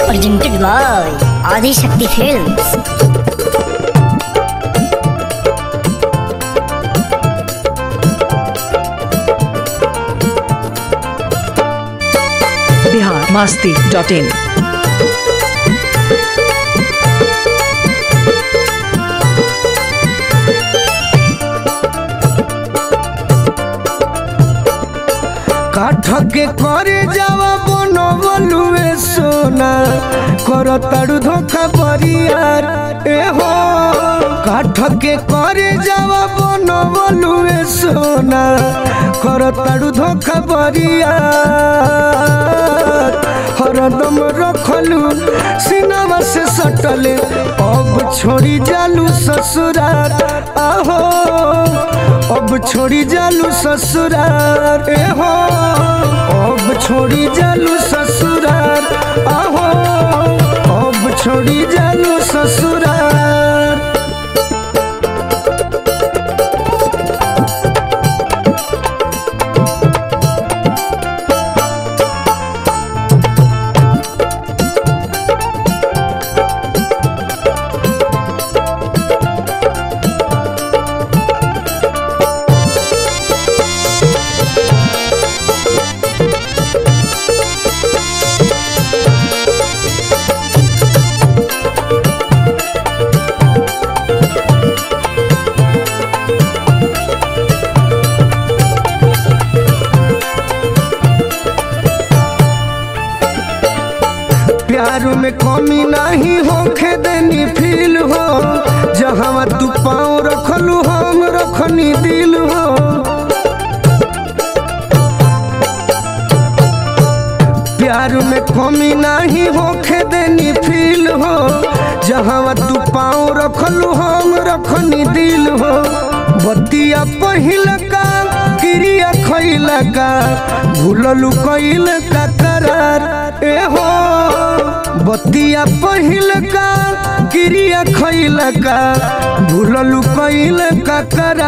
presented by Adi Shakti Films. Bihar Masti dot in কাঠ के करे जावा बनो बलुए सोना कर ताड़ू धोखा बरियार ए हो काठ के करे जावा बनो बलुए सोना कर ताड़ू धोखा बरियार हरदम रखलू सिनेमा से सटले अब छोड़ी जालू ससुरार आहो अब छोड़ी जालू ससुरार ए हो अब छोड़ी जालू ससुरार आहो अब छोड़ी जालू ससुरार प्यार में कमी नहीं होखे देनी फील हो जहाँ तू पाँव रखलू हम रखनी दिल हो प्यार में कमी नहीं होखे देनी फील हो जहाँ तू पाँव रखलू हम रखनी दिल हो बतिया पहिल का क्रिया खैल का भूललू कैल का करार ए हो बतिया पहिल का क्रिया खैल का भूललू कैल का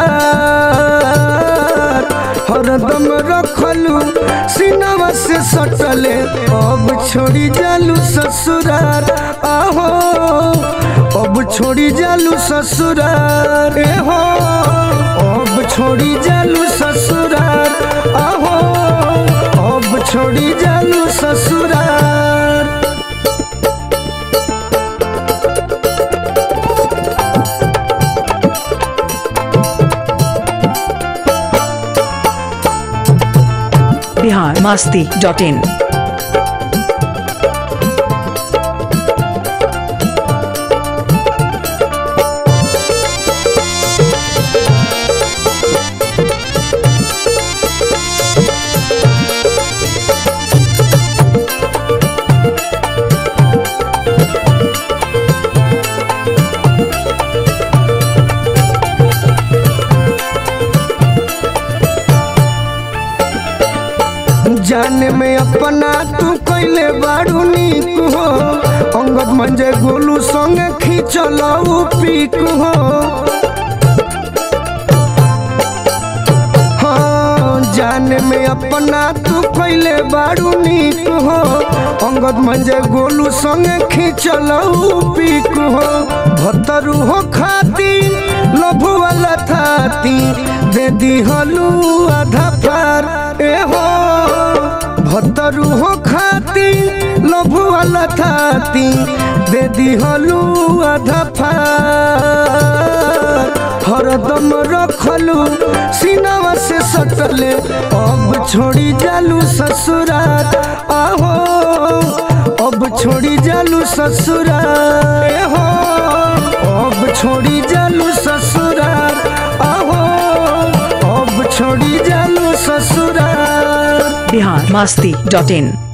करार हरदम रखलू सिनेमा से सटले अब छोड़ी जालू ससुरार आहो अब छोड़ी जालू ससुरार ए हो अब छोड़ी जालू ससुरार आहो अब छोड़ी जालू ससुरार बिहार मस्ती डॉट इन जाने में अपना तू कैले बाड़ू नीक हो अंगद मंजे गोलू संगे खींचल पीक हो हाँ, जाने में अपना तू कैले बाड़ू नीक हो अंगद मंजे गोलू संगे खींचल पीक हो भतरू हो खाती लभु वाला थाती दे दिहलू आधा पार ए हो भतरू हो खाती लभु वाला थाती दे दिहलू आधा पार हरदम रखलू सिनेमा से सटले अब छोड़ी जालू ससुरार आहो अब छोड़ी जालू ससुरार ए हो अब छोड़ी जालू ससुरार आहो अब छोड़ी जालू ससुरार बिहार मस्ती डॉट इन